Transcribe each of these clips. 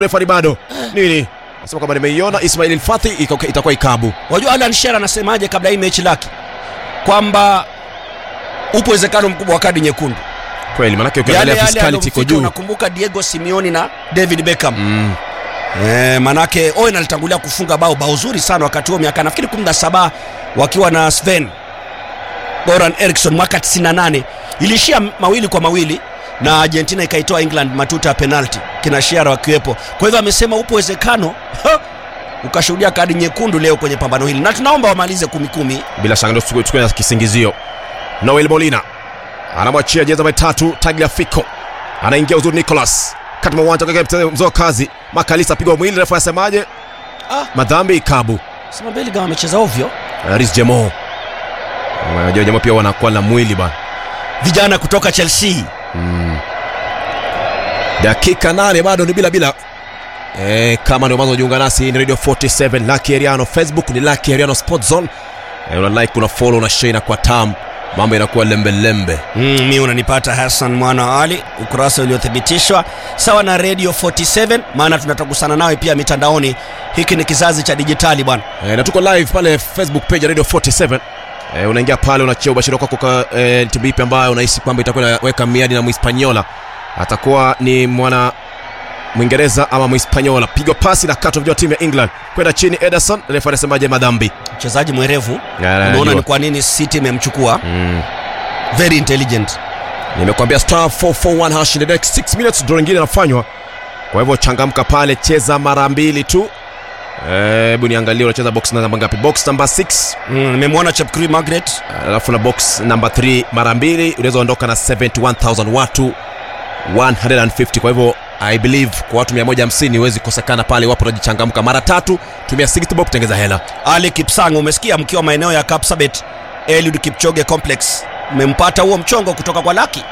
refari bado nini nasema kwamba nimeiona ismail fathi itakuwa ikabu wajua alan shera anasemaje kabla hii mechi lake kwamba upo uwezekano mkubwa wa kadi nyekundu kweli manake yale ukiangalia yale fiskality iko aliyomfika juu unakumbuka diego simeoni na david beckham Mm. Eh, manake Owen alitangulia kufunga bao bao zuri sana wakati huo miaka nafikiri 17 wakiwa na Sven Goran Eriksson mwaka 98 ilishia mawili kwa mawili na Argentina ikaitoa England matuta ya penalty kina Shearer wakiwepo. Kwa hivyo amesema upo uwezekano ha, ukashuhudia kadi nyekundu leo kwenye pambano hili, na tunaomba wamalize kumi kumi. bila shaka ndio tuchukue- tuchukue na kisingizio noel molina anamwachia jezi namba tatu tagliafico anaingia uzuri nicolas kati mwa uwanja kwake mzee wa kazi makalisa apigwa mwili refu anasemaje Ah. madhambi ikabu Sema Bellingham amecheza ovyo. ris jemo unajua jemo pia wanakuwa na mwili bana Vijana kutoka Chelsea dakika nane bado ni bila bila e, kama ndio mwanzo unajiunga nasi hii ni radio 47 Lucky Ariano facebook ni Lucky Ariano Sport Zone e, una like una follow una share na kwa tam mambo inakuwa lembe lembe Mm, mi unanipata Hassan mwana wa Ali, ukurasa uliothibitishwa sawa na Radio 47, maana tunatagusana nawe pia mitandaoni. Hiki ni kizazi cha dijitali bwana. e, na tuko live pale facebook page ya radio 47 e, unaingia pale unachia ubashiri wako kwa e, timu ipi ambayo unahisi kwamba itakuwa inaweka miadi na Mhispaniola atakuwa ni mwana Mwingereza ama Mhispaniola. Pigwa pasi na katwa vijua timu ya England kwenda chini. Ederson refa anasemaje? Madhambi Mchezaji mwerevu, Ya, unaona najua. ni kwa nini City imemchukua. mm. Very intelligent. Nimekwambia star 441 hash in the next 6 minutes ndio ingine inafanywa. Kwa hivyo changamka pale, cheza mara mbili tu. Eh, Hebu niangalie unacheza box namba ngapi? Box number 6 Mm, nimemwona Chepkirui Margaret alafu na box number 3 mara mbili unaweza ondoka na 71000 watu 150. Kwa hivyo I believe kwa watu 150 huwezi kosekana pale wapo unajichangamka mara tatu, tumia 60 bob kutengeza hela. Ali Kipsang, umesikia mkiwa maeneo ya Kapsabet Eliud Kipchoge Complex, mmempata huo mchongo kutoka kwa Laki.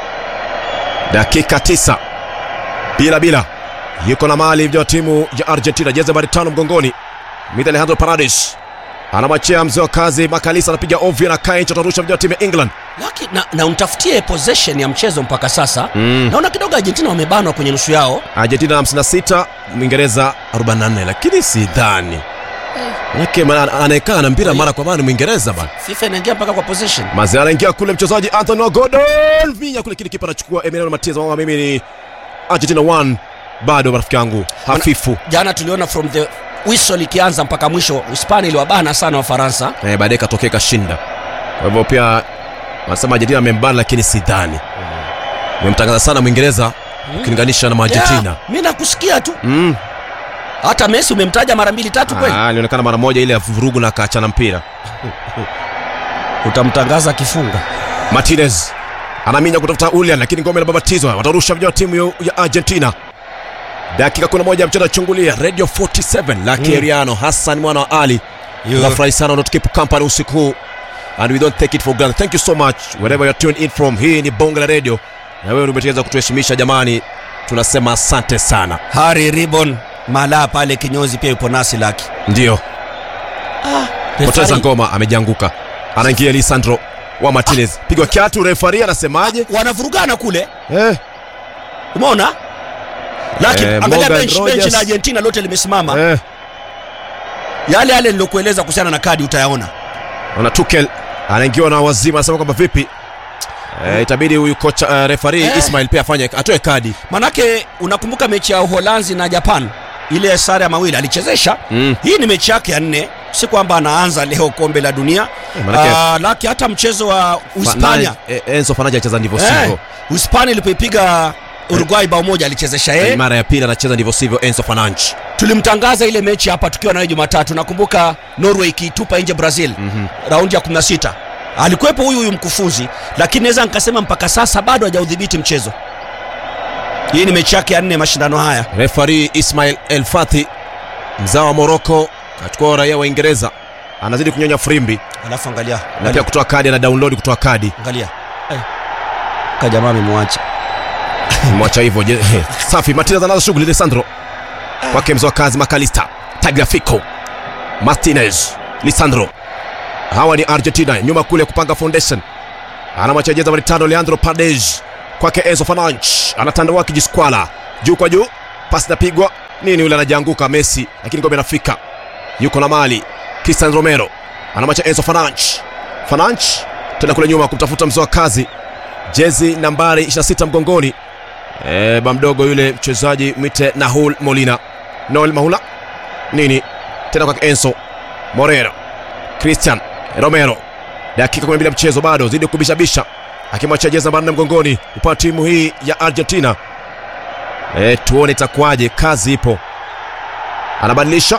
dakika tisa bila bila yuko na mali vya timu ya argentina jezi nambari tano mgongoni mita alejandro paradis anamwachia mzee wa kazi makalisa anapiga ovyo na kainch atarusha vya timu ya england Laki na, na umtafutie possession ya mchezo mpaka sasa. Mm. Naona kidogo Argentina wamebanwa kwenye nusu yao. argentina 56 mwingereza 44 lakini sidhani manake ma- anayekaa na mpira mara kwa mara ni mwingereza bana FIFA inaingia mpaka kwa possession. mazi anaingia kule mchezaji anthony gordon vinya kule kile kipa anachukua emiliano matias mama mimi ni argentina 1 bado rafiki yangu hafifu jana tuliona from the whistle ikianza mpaka mwisho hispania iliwabana sana wafaransa eh, baadaye katokea kashinda kwa hivyo pia wanasema argentina amembana lakini sidhani memtangaza sana mwingereza ukilinganisha na maargentina Yeah, mi nakusikia tu mm. hata messi umemtaja mara mbili tatu kweli Ah, ilionekana mara moja ile ya vurugu na akaachana mpira utamtangaza akifunga martinez anaminya kutafuta ulian lakini ngome inababatizwa watarusha vijana wa timu ya- ya argentina dakika kuna moja mchana chungulia radio 47 la keriano hassan mwana wa ali tunafurahi sana unatukipu kampani usiku huu and we don't take it for granted thank you so much wherever you're tuned in from hii ni bonge la radio na wewe umeteweza kutuheshimisha jamani tunasema asante sana hari ribon mala pale kinyozi pia yupo nasi laki ndio poteza Refari- ngoma amejianguka anaingia lisandro wa martinez pigwa kiatu refari anasemaje wanavurugana kule eh, umeona laki Eh, angalia Morgan bench, bench Rogers. la argentina lote limesimama eh. yale yale nilokueleza kuhusiana na kadi utayaona na tukel anaingiwa na wazima anasema kwamba vipi eh, itabidi huyu kocha uh, refari Eh. ismail pia afanye atoe kadi manake unakumbuka mechi ya uholanzi na japan ile sare ya mawili alichezesha Mm. hii ni mechi yake ya nne si kwamba anaanza leo kombe la dunia Eh, manake- Ah, laki hata mchezo wa uhispania Fernandes- eh, enzo fanaja acheza ndivyo eh, sivyo uhispania ilipoipiga uruguay bao moja alichezesha Eh, yeye mara ya pili anacheza ndivyo sivyo enzo fananchi tulimtangaza ile mechi hapa tukiwa nayo jumatatu nakumbuka norway ikiitupa nje brazil mm-hmm. raundi ya 16 alikuwepo huyu huyu mkufunzi lakini naweza nikasema mpaka sasa bado hajaudhibiti mchezo hii ni mechi yake ya nne mashindano haya refari ismail el fathi mzao wa moroko achukua raia wa uingereza anazidi kunyonya frimbi alafu angalia na pia angalia, kutoa kadi ana download kutoa kadi angalia. Eh. ka jamaa amemwacha mwacha hivyo je- safi martinez anaanza shughuli lisandro kwake mzoa kazi makalista tagliafico martinez lisandro hawa ni argentina nyuma kule kupanga foundation anamwacha jeza nambari tano leandro pades kwake enzo fananch anatandawaa kijiskwala juu kwa juu pasi napigwa nini yule anajianguka messi lakini ngome inafika yuko na mali cristian romero anamwacha enzo fananch fananch tena kule nyuma kumtafuta mzoa kazi jezi nambari 26 mgongoni e, ba mdogo yule mchezaji mwite nahul molina noel mahula nini tena kwa enzo morero cristian romero dakika 12 ya mchezo bado zidi kubishabisha akimwachia jezi nambari 4 mgongoni upande timu hii ya argentina e, tuone itakuwaje kazi ipo anabadilisha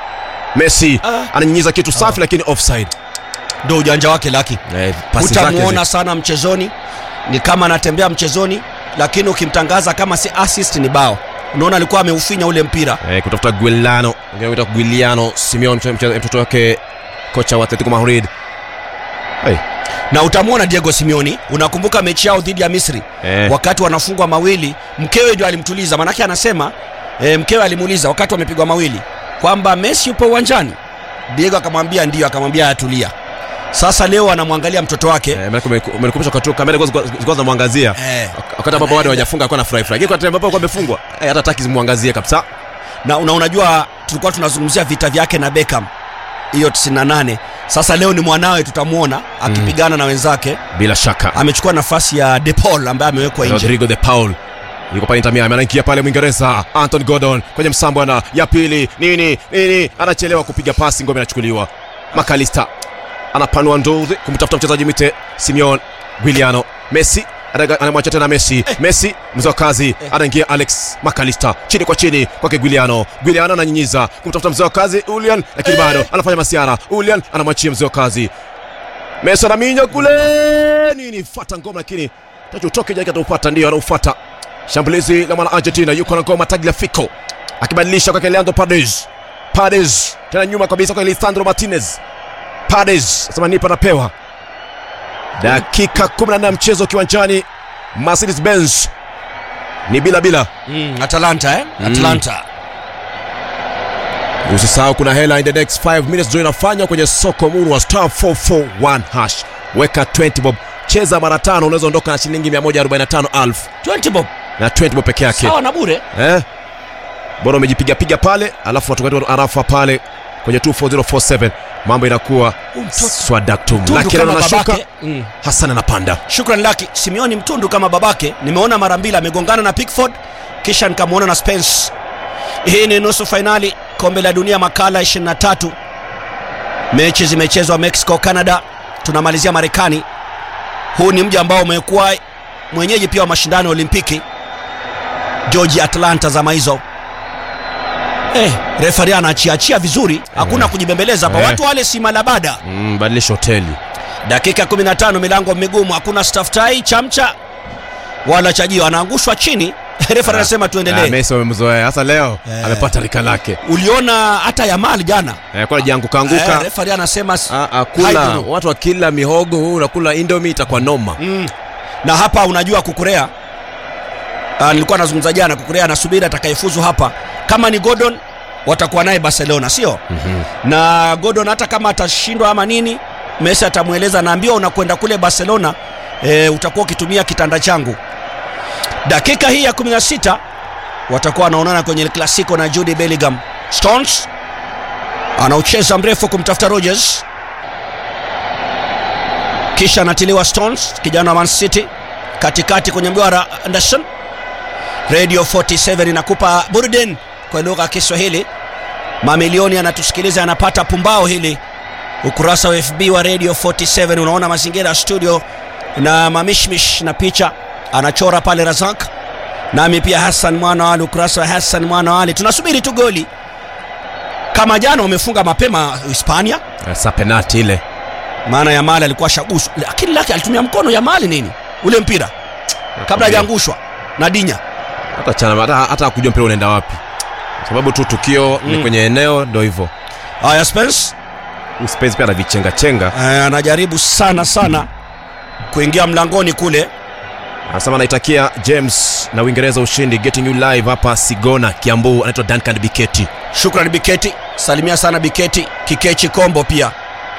messi Ah. ananyinyiza kitu safi lakini offside ndo ujanja wake laki e, pasi zake utamuona zi- sana mchezoni ni kama anatembea mchezoni lakini ukimtangaza kama si assist ni bao unaona alikuwa ameufinya ule mpira eh, kutafuta Guiliano anaitwa Guiliano Simeone mche- mche- mtoto wake kocha wa Atletico Madrid hey. na utamwona diego simeoni unakumbuka mechi yao dhidi ya misri eh. wakati wanafungwa mawili mkewe ndio alimtuliza manake anasema e, mkewe alimuuliza wakati wamepigwa mawili kwamba messi yupo uwanjani diego akamwambia ndio akamwambia atulia sasa leo anamwangalia mtoto wake Eh, maana kume- umenikumbusha wakati huo kamera zilikuwa- zilikuwa zinamwangazia eh, wakati ambapo bado hawajafungwa alikuwa na furahi furahi lakini wakati ambapo alikuwa amefungwa eh, hata hataki zimwangazie kabisa na una, unajua tulikuwa tunazungumzia vita vyake na Beckham hiyo 98 sasa leo ni mwanawe tutamwona akipigana na wenzake bila shaka amechukua nafasi ya De Paul ambaye amewekwa nje Rodrigo de Paul yuko pale Inter Miami anaingia pale Mwingereza Anton Gordon kwenye msambo ana ya pili nini nini anachelewa kupiga pasi ngome inachukuliwa Makalista anapanua ndozi kumtafuta mchezaji mite Simeon Guiliano Messi anaga- anamwacha tena Messi Messi mzee wa kazi anaingia Alex Makalista chini kwa chini kwake Guiliano Guiliano ananyinyiza kumtafuta mzee wa kazi Ulian lakini bado anafanya masiara Ulian anamwachia mzee wa kazi Messi anaminya kule nini fata ngoma lakini tachu utoke jake ataupata ndio anaufuata shambulizi la mwana Argentina yuko na ngoma Tagliafico akibadilisha kwake Leandro Paredes Paredes tena nyuma kabisa kwa Lisandro Martinez Paredes sema nipa napewa dakika 14 ya mchezo kiwanjani Mercedes Benz ni bila bila mm, Atalanta eh? Atalanta usisahau kuna hela in the next 5 minutes ndio inafanywa kwenye soko muru wa star 441 hash weka 20 bob cheza mara tano unaweza ondoka na shilingi 145,000 20 bob na 20 bob peke yake sawa na bure eh? bora umejipigapiga pale alafu watu arafa pale kwenye 24047 mambo inakuwa mtoto. swadaktum Tundu lakini kama anashuka babake. Mm. hasan anapanda shukran laki simeoni mtundu kama babake nimeona mara mbili amegongana na pickford kisha nikamwona na spence hii ni nusu fainali kombe la dunia makala 23 mechi zimechezwa mexico canada tunamalizia marekani huu ni mji ambao umekuwa mwenyeji pia wa mashindano ya olimpiki georgia atlanta zama hizo Eh, refari anachiachia vizuri hakuna Eh. kujibembeleza hapa Eh. watu wale si malabada mm, badilisha hoteli dakika 15 milango migumu hakuna staftai chamcha wala chajio anaangushwa chini refa anasema Ah, tuendelee Messi wamemzoea hasa leo Eh. amepata rika lake uliona hata yamal jana eh, kwa jianguka eh, anguka refari anasema s- Ah, ah, kula haidhuru. watu wakila mihogo huu unakula indomi itakuwa noma mm. na hapa unajua kukurea uh, nilikuwa nazungumza jana kukurea anasubiri atakayefuzu hapa kama ni gordon watakuwa naye barcelona sio Mhm. na gordon hata kama atashindwa ama nini messi atamweleza naambiwa unakwenda kule barcelona e, utakuwa ukitumia kitanda changu dakika hii ya 16 watakuwa wanaonana kwenye El clasico na judy bellingham stones anaucheza mrefu kumtafuta rogers kisha anatiliwa stones kijana wa man city katikati kwenye mduara anderson radio 47 inakupa burden kwa lugha ya kiswahili mamilioni anatusikiliza anapata pumbao hili ukurasa wa fb wa radio 47 unaona mazingira ya studio na mamishmish na picha anachora pale razak nami pia hassan mwana wa ali ukurasa wa hassan mwana wa ali tunasubiri tu goli kama jana wamefunga mapema hispania Eh, sa penati ile maana yamali alikuwa shaguswa lakini lake alitumia mkono yamali nini ule mpira kabla hajaangushwa na dinya hata chana hata, hata kujua mpira unaenda wapi sababu tu tukio ni Mm. kwenye eneo ndo hivyo haya spence Spence pia anavichenga chenga Eh, anajaribu sana sana kuingia mlangoni kule anasema anaitakia james na uingereza ushindi getting you live hapa sigona kiambu anaitwa duncan biketi shukran biketi salimia sana biketi kikechi kombo pia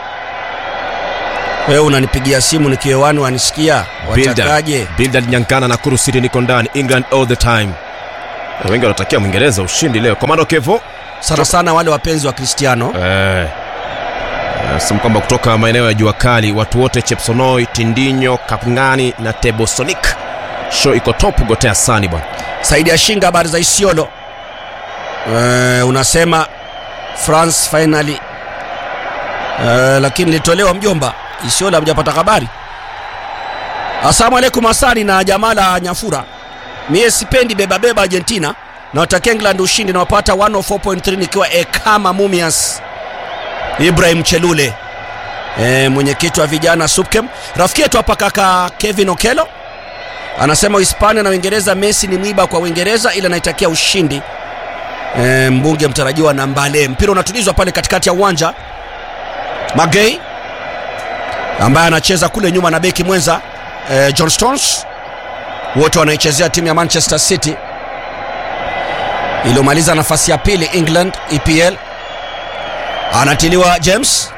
wewe unanipigia simu nikiwewani wanisikia watakaje bildad nyankana na kuru city niko ndani england all the time wengi wanatakia mwingereza ushindi leo komando kevo sana sana wale wapenzi wa Cristiano eh, sema kwamba kutoka maeneo ya jua kali watu wote chepsonoi tindinyo kapngani na tebosonik show iko top gotea sani bwana Saidi Ashinga, habari za Isiolo. Uh, unasema France finally uh, lakini litolewa mjomba Isiolo, hamjapata habari. Asalamu alaikum Asani na Jamala Nyafura. Mie sipendi beba beba Argentina na watakia England ushindi na wapata 104.3 nikiwa Ekama Mumias. Ibrahim Chelule e, mwenyekiti wa vijana Supkem. Rafiki yetu hapa kaka Kevin Okelo anasema Uhispania na Uingereza, Messi ni mwiba kwa Uingereza, ila naitakia ushindi e, mbunge mtarajiwa na Mbale. Mpira unatulizwa pale katikati ya uwanja, Magei ambaye anacheza kule nyuma na beki mwenza e, John Stones, wote wanaichezea timu ya Manchester City iliyomaliza nafasi ya pili England EPL. Anatiliwa James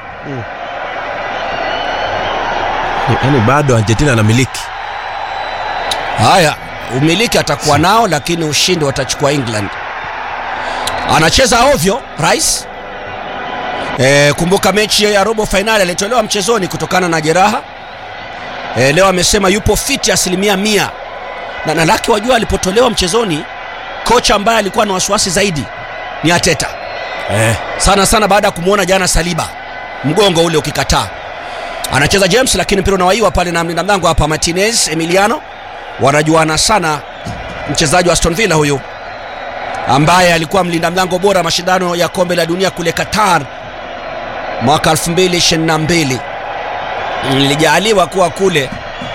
yaani bado argentina anamiliki Haya, umiliki atakuwa nao, lakini ushindi watachukua England. Anacheza ovyo Rice. E, kumbuka mechi ya robo fainali alitolewa mchezoni kutokana na jeraha. E, leo amesema yupo fiti asilimia mia na, na laki wajua, alipotolewa mchezoni kocha ambaye alikuwa na wasiwasi zaidi ni Ateta eh. sana sana baada ya kumwona jana Saliba mgongo ule ukikataa. Anacheza James, lakini mpira unawaiwa pale na mlinda mlango hapa Martinez Emiliano. Wanajuana sana mchezaji wa Aston Villa huyu ambaye alikuwa mlinda mlango bora mashindano ya kombe la dunia kule Qatar mwaka 2022 nilijaliwa kuwa kule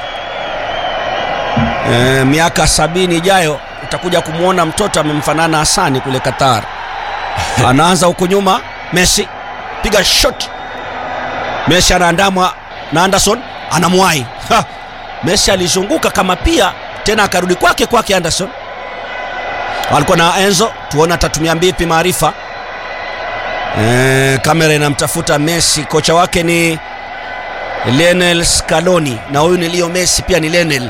e, miaka sabini ijayo utakuja kumwona mtoto amemfanana Hasani kule Qatar. Anaanza huku nyuma, Messi piga shot, Messi anaandamwa na Anderson, anamwahi Ha! Messi alizunguka kama pia tena akarudi kwake kwake Anderson alikuwa na Enzo, tuone atatumia vipi maarifa. E, kamera inamtafuta Messi, kocha wake ni Lionel Scaloni na huyu ni Leo Messi pia ni Lionel.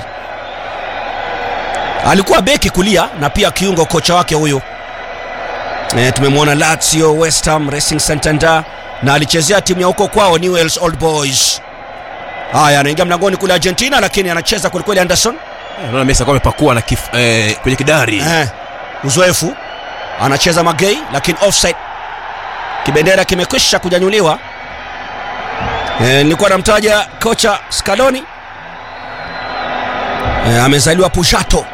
Alikuwa beki kulia na pia kiungo kocha wake huyu. E, tumemwona Lazio, West Ham, Racing Santander na alichezea timu ya huko kwao Newell's Old Boys. Haya, anaingia mlangoni kule Argentina, lakini anacheza kwelikweli Anderson. naona Messi alikuwa amepakua na kif, eh, kwenye kidari Eh, uzoefu anacheza Magei, lakini offside. Kibendera kimekwisha kunyanyuliwa. Eh, nilikuwa namtaja kocha Scaloni. Eh, amezaliwa Pushato,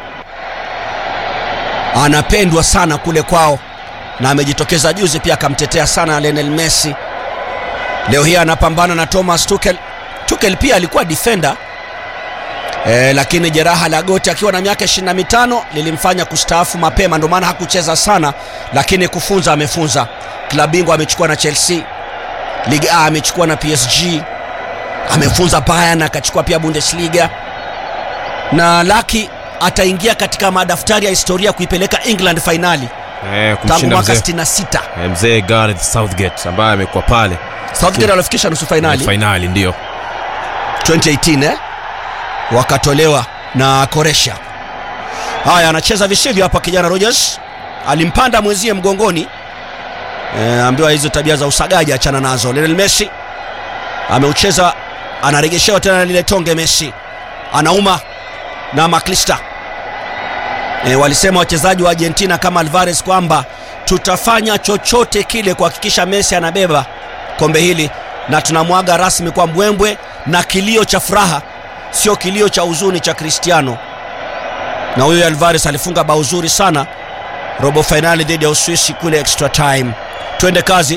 anapendwa sana kule kwao na amejitokeza juzi pia akamtetea sana Lionel Messi. Leo hii anapambana na Thomas Tuchel. Tuchel pia alikuwa defender E, lakini jeraha la goti akiwa na miaka 25 lilimfanya kustaafu mapema, ndio maana hakucheza sana, lakini kufunza amefunza. Klabu bingwa amechukua na Chelsea, Ligue A amechukua na PSG, amefunza Bayern, akachukua pia Bundesliga, na Laki ataingia katika madaftari ya historia kuipeleka England fainali eh, tangu kumshinda mwaka mzee 66. eh, mzee Gareth Southgate ambaye amekuwa pale Southgate alifikisha nusu fainali fainali ndio 2018 eh? wakatolewa na Koresha. Haya, anacheza visivyo hapa kijana Rogers, alimpanda mwenzie mgongoni e, ambiwa hizo tabia za usagaji achana nazo. Lionel Messi ameucheza, anaregeshewa tena na lile tonge. Messi anauma na Maklista. E, walisema wachezaji wa Argentina kama Alvarez kwamba tutafanya chochote kile kuhakikisha Messi anabeba kombe hili na tunamwaga rasmi kwa mbwembwe na kilio cha furaha, sio kilio cha huzuni cha Cristiano. Na huyo Alvarez alifunga bao zuri sana robo fainali dhidi ya Uswisi kule extra time. Twende kazi.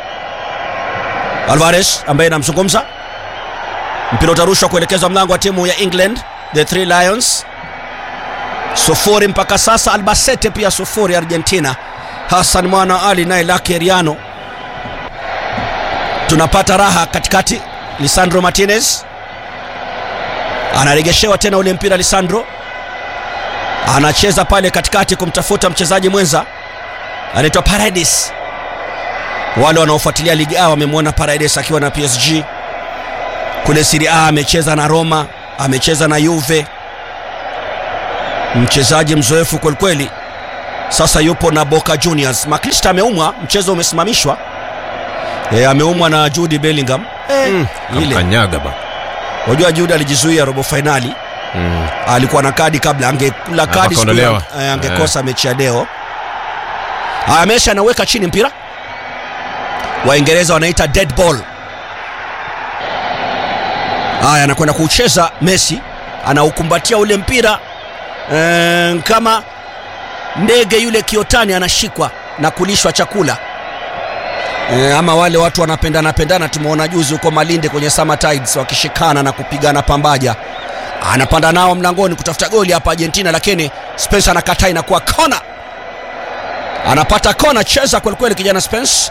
Alvarez ambaye namzungumza, mpira utarushwa kuelekezwa mlango wa timu ya England, the Three Lions. Sufuri mpaka sasa, Albacete pia sufuri Argentina. Hassan Mwana Ali naye Lucky Eriano tunapata raha katikati. Lisandro Martinez anaregeshewa tena ule mpira. Lisandro anacheza pale katikati kumtafuta mchezaji mwenza anaitwa Paredes. Wale wanaofuatilia ligi A wamemwona Paredes akiwa na PSG kule Serie A, amecheza na Roma, amecheza na Juve, mchezaji mzoefu kwelikweli. sasa yupo na Boca Juniors. McAllister ameumwa, mchezo umesimamishwa. E, ameumwa na Jude Bellingham. E, Mm, ile Kanyaga ba. unajua Jude alijizuia robo fainali, Mm. alikuwa na kadi kabla, angekula kadi siku akaondolewa. ya- eh, angekosa mechi ya leo. Haya, Messi anaweka chini mpira, Waingereza wanaita dead ball. Haya, anakwenda kuucheza Messi, anaukumbatia ule mpira eh, kama ndege yule kiotani anashikwa na kulishwa chakula e, ama wale watu wanapendana pendana tumeona juzi huko malinde kwenye summer tides wakishikana na kupigana pambaja anapanda nao mlangoni kutafuta goli hapa argentina lakini spence anakataa inakuwa kona anapata kona cheza kwelikweli kijana spence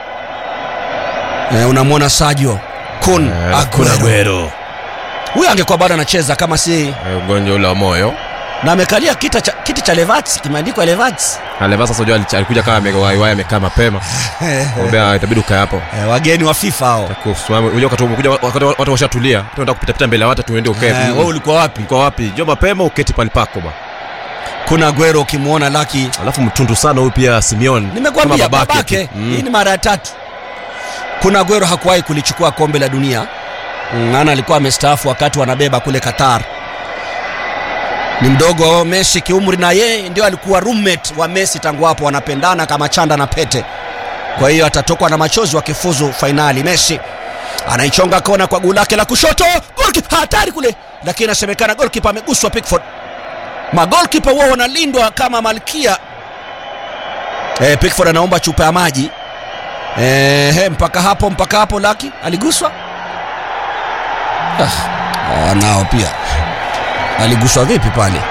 e, unamwona sajo kun Eh, Aguero. Aguero. huyo angekuwa bado anacheza kama si Eh, Ugonjwa ule wa moyo. na amekalia kita cha, kiti cha levats kimeandikwa levats Aleva sasa unajua alich- alikuja kama amewaiwai amekaa mapema. Mwambia itabidi ukae hapo. e, wageni wa fifa hao Kusimama. Unajua wakati umekuja wakati watu washatulia. Tunataka kupita pita mbele ya watu tuende ukae. e, wewe ulikuwa wapi Uko wapi? Njoo mapema uketi pale pako ba. kuna Aguero ukimwona laki Alafu mtundu sana huyu pia Simeon. nimekwambia Kama babake, tu. Mm. hii ni mara ya tatu kuna Aguero hakuwahi kulichukua kombe la dunia Mm, maana alikuwa amestaafu wakati wanabeba kule Qatar ni mdogo wa Messi kiumri na yeye ndio alikuwa roommate wa Messi tangu hapo wanapendana kama chanda na pete kwa hiyo atatokwa na machozi wakifuzu fainali Messi anaichonga kona kwa guu lake la kushoto Goalkeeper, hatari kule lakini inasemekana golkipa ameguswa Pickford magolkipa huwa wanalindwa kama malkia eh, Pickford anaomba chupa ya maji eh, he, mpaka hapo mpaka hapo laki aliguswa ah, nao pia aliguswa vipi pale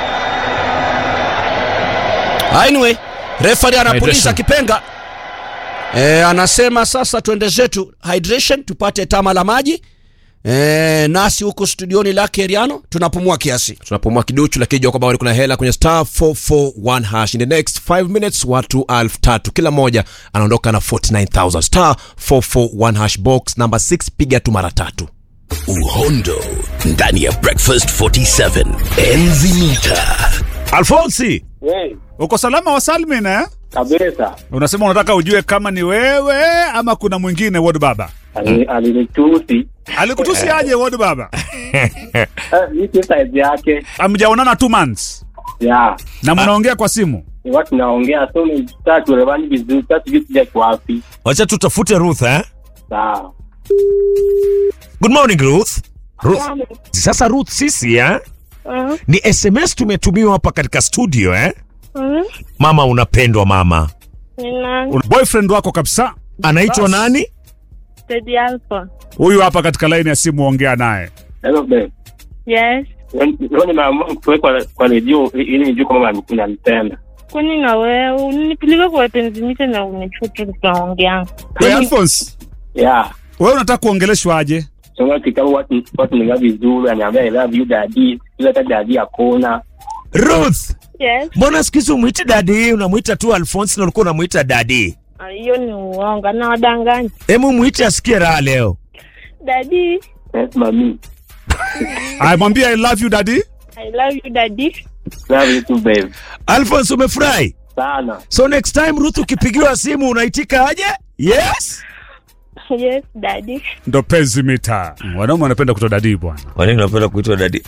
anyway refari anapuliza Hydration. kipenga e, anasema sasa twende zetu hydration tupate tama la maji e, nasi huku studioni lake Eriano tunapumua kiasi tunapumua kiduchu lakini jua kwamba bado kuna hela kwenye star 441 hash in the next 5 minutes watu elfu tatu kila mmoja anaondoka na 49000 star 441 hash box number 6 piga tu mara tatu uhondo ndani ya breakfast 47 enzi mita Alfonsi, Hey, uko salama wa salmin eh? kabisa Unasema unataka ujue kama ni wewe ama kuna mwingine Wod Baba. Ali- alinitusi Alikutusi aje Wod Baba? Eh, mi si size yake Amjaonana two months ya na mnaongea kwa simu. iwa tunaongea so saa tuelewani vizuri saa sijui sija wapi wacha tutafute ruth eh? sawa good morning ruth ruth sasa ruth sisi eh? ni sms tumetumiwa hapa katika studio eh? mama unapendwa mama Una- Boyfriend wako kabisa anaitwa nani Teddy Alpha. huyu hapa katika laini ya simu, ongea naye. hello babe Yes. leo nimeamua kuwekwa kwa redio ili nijue kama unanipenda Kwani na wewe unipeleka kwa wapenzi mita na unichutu tunaongea. Hey, Alphonse, ya wewe unataka kuongeleshwa aje? soma kitabu watu watu ninga vizuri aniambia I love you daddy ila hata daddy hakuna ruth Yes. mbona siku hizi umwiti dadi unamwita tu alphonse na ulikuwa unamwita dadi Ah, Hiyo ni uongo na wadanganyi. hemu mwite asikie raha leo Daddy, yes mami Aya, mwambie I love you daddy. I love you daddy. love you too babe alphonse umefurahi sana so next time ruth ukipigiwa simu unaitika aje yes Yes, daddy. Ndo penzi mita. Wanaume wanapenda kutoa dadii bwana. wanini unapenda kuitwa dadi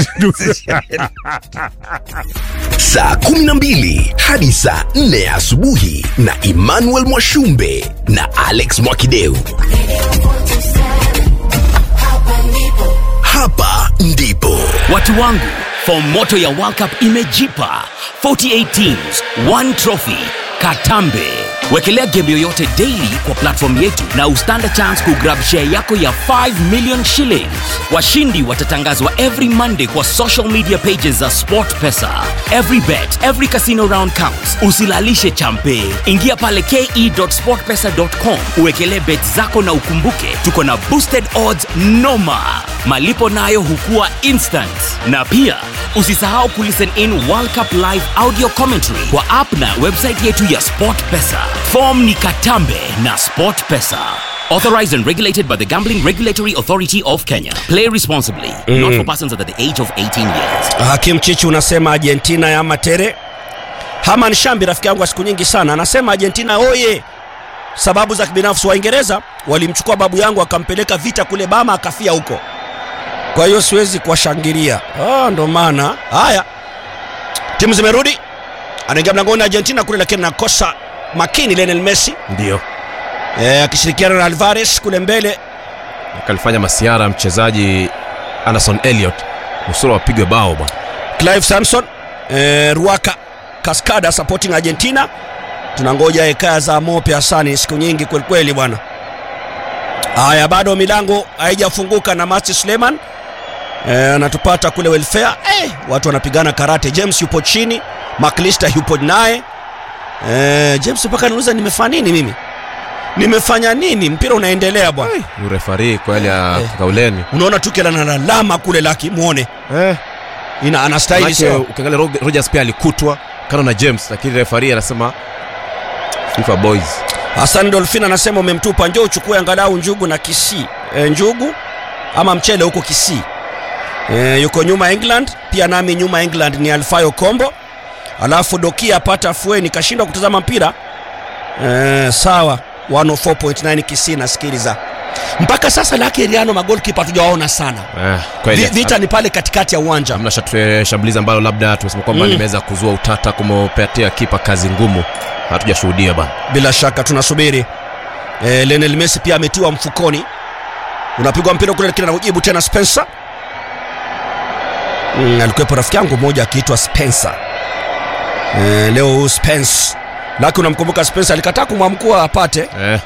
saa 12 hadi saa 4 asubuhi na emmanuel mwashumbe na alex mwakideu hapa ndipo Watu wangu, fomu moto ya World Cup imejipa 48 teams, one trophy. Katambe. Wekelea game yoyote daily kwa platform yetu na ustand a chance kugrab share yako ya 5 million shillings. Washindi watatangazwa every Monday kwa social media pages za SportPesa. Every bet, every casino round counts. Usilalishe champe. Ingia pale ke.sportpesa.com uwekelee bet zako na ukumbuke tuko na boosted odds noma. Malipo nayo hukua instant. Na pia usisahau kulisten in World Cup live audio commentary kwa app na website yetu ya SportPesa. Form ni Katambe na SportPesa. Authorized and regulated by the Gambling Regulatory Authority of Kenya. Play responsibly. Not for persons under the age of 18 years. hakim chichi unasema argentina ya matere Haman Shambi, rafiki yangu wa siku nyingi sana, anasema Argentina oye! Sababu za kibinafsi, Waingereza walimchukua babu yangu akampeleka vita kule Bama, akafia huko, kwa hiyo siwezi kuwashangilia. Ah, ndo maana haya timu zimerudi, anaingia mlangoni Argentina kule, lakini nakosa makini Lionel Messi ndio eh, akishirikiana na Alvarez kule mbele. kalifanya masiara mchezaji Anderson Elliot nusura wapigwe bao bwana Clive Samson eh, Ruaka Cascada supporting Argentina. Tunangoja hekaya za Mope Hasani siku nyingi kwelikweli bwana. Haya, bado milango haijafunguka na Masti Suleiman eh, anatupata kule welfare eh, watu wanapigana karate. James yupo chini, Maklista yupo naye eh, James mpaka niuliza nimefanya nini mimi, nimefanya nini? Mpira unaendelea bwana. urefari kweli ya Eh. kauleni Unaona Tuchel analalama kule, laki muone eh. ina anastahili Manake, sio ukiangalia Rog- Rogers pia alikutwa kando na James lakini refari anasema FIFA boys Hassan Dolphin anasema umemtupa, njoo uchukue angalau njugu na Kisii. E, njugu ama mchele huko Kisii. E, yuko nyuma England, pia nami nyuma England ni Alfayo Kombo. Alafu Dokia apata afueni, kashindwa kutazama mpira. E, sawa 104.9 Kisii nasikiliza. Mpaka sasa Lucky Riano magolkipa hatujawaona sana. eh, Vi, kweli vita ni pale katikati ya uwanja. hamna shat- shambulizi ambalo labda tumesema kwamba Mm. limeweza kuzua utata kumopatia kipa kazi ngumu hatujashuhudia bana bila shaka tunasubiri e, Lionel Messi pia ametiwa mfukoni unapigwa mpira kule lakini anaujibu tena Spencer mm, alikuwepo rafiki yangu mmoja akiitwa Spencer e, leo huyu Spence laki unamkumbuka Spencer alikataa kumwamkua apate eh,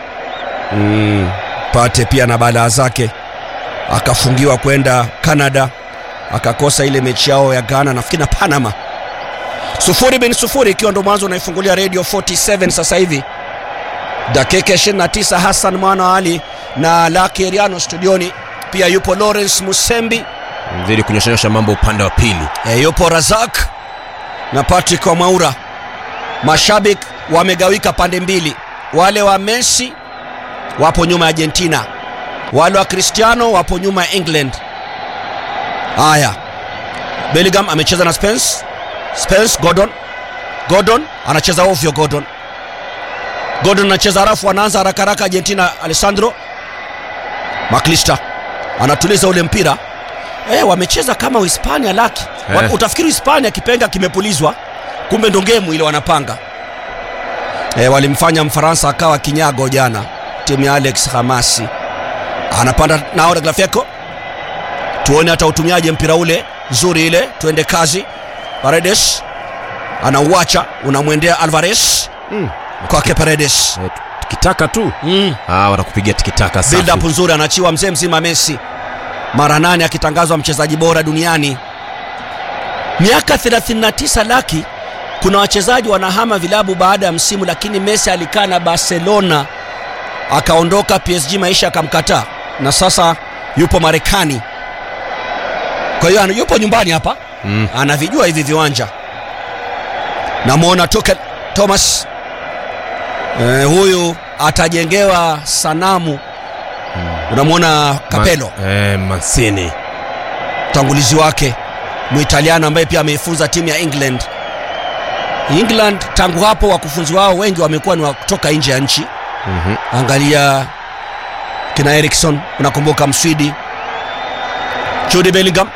mm, pate pia na balaa zake akafungiwa kwenda Canada akakosa ile mechi yao ya Ghana nafikiri na Panama sufuri bin sufuri ikiwa ndo mwanzo unaifungulia radio 47 sasa hivi dakika 29 Hassan mwana wa Ali na Lucky Eriano studioni pia yupo Lawrence Musembi mzidi kunyoshanyosha mambo upande wa pili e, yupo Razak na Patrick Wamaura. Mashabiki wamegawika pande mbili, wale wa Messi wapo nyuma ya Argentina, wale wa Cristiano wapo nyuma ya England. Haya, Bellingham amecheza na Spence. Spence Gordon, Gordon anacheza ovyo. Gordon, Gordon anacheza harafu, anaanza haraka haraka Argentina. Alessandro Maklista anatuliza ule mpira Eh, wamecheza kama Uhispania laki. Wa- Eh. Utafikiri Uhispania kipenga kimepulizwa, kumbe ndo ngemu ile wanapanga. Eh, walimfanya Mfaransa akawa kinyago jana, timu ya Alex Hamasi. Anapanda nao Tagliafico. Tuone hata utumiaje mpira ule nzuri ile, tuende kazi. Paredes anauacha, unamwendea Alvarez mm. kwake Paredes. eh, tikitaka tu Mm. ah, wanakupigia tikitaka safi. build up nzuri anachiwa mzee mzima Messi mara nane akitangazwa mchezaji bora duniani miaka 39 laki kuna wachezaji wanahama vilabu baada ya msimu lakini Messi alikaa na Barcelona akaondoka PSG maisha akamkataa na sasa yupo Marekani kwa hiyo ana- yupo nyumbani hapa mm. anavijua hivi viwanja namwona Tuchel Thomas eh, huyu atajengewa sanamu unamwona Kapelo Ma, eh, Mancini mtangulizi wake Muitaliano ambaye pia ameifunza timu ya England. England tangu hapo wakufunzi wao wengi wamekuwa ni wa kutoka nje ya nchi. Mhm. Angalia kina Eriksson, unakumbuka Mswidi Jude Bellingham.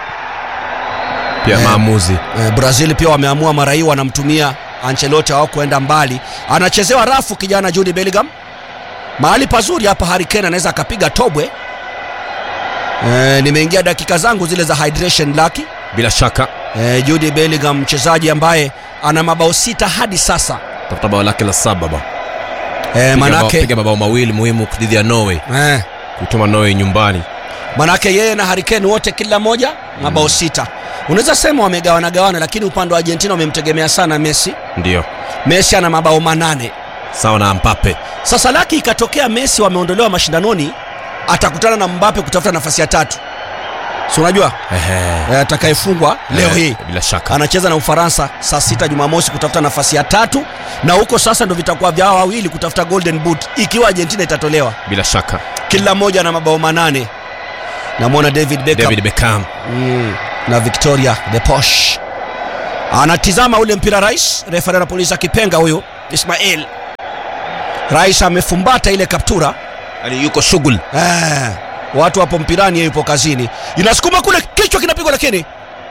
pia Eh. maamuzi Eh, Brazil pia wameamua mara hii wanamtumia Ancelotti hao kuenda mbali. Anachezewa rafu kijana Jude Bellingham. Mahali pazuri hapa Harry Kane anaweza akapiga tobwe. Eh, nimeingia dakika zangu zile za hydration lucky. bila shaka Eh, Jude Bellingham mchezaji ambaye ana mabao sita hadi sasa. tafuta bao lake la saba ba Eh, Piga bao- manake piga mabao mawili muhimu dhidi ya Norway eh, kuituma Norway nyumbani manake yeye na Harry Kane wote kila moja mabao sita. Unaweza sema wamegawana gawana, lakini upande wa Argentina wamemtegemea sana Messi. ndio Messi ana mabao manane. sawa na Mbappe Sasa laki ikatokea Messi wameondolewa mashindanoni, atakutana na Mbappe kutafuta nafasi ya tatu, si unajua Ehe. eh, atakayefungwa leo Eh, hii bila shaka anacheza na Ufaransa saa sita Jumamosi kutafuta nafasi ya tatu, na huko sasa ndo vitakuwa vyao wawili kutafuta golden boot ikiwa Argentina itatolewa. bila shaka Kila mmoja na mabao manane. Namwona David Beckham David Beckham mm, na Victoria the Posh anatizama ule mpira rais refari anapuliza kipenga huyu ismail rais amefumbata ile kaptura yani yuko shughuli eh, watu wapo mpirani yeye yupo kazini inasukuma kule kichwa kinapigwa lakini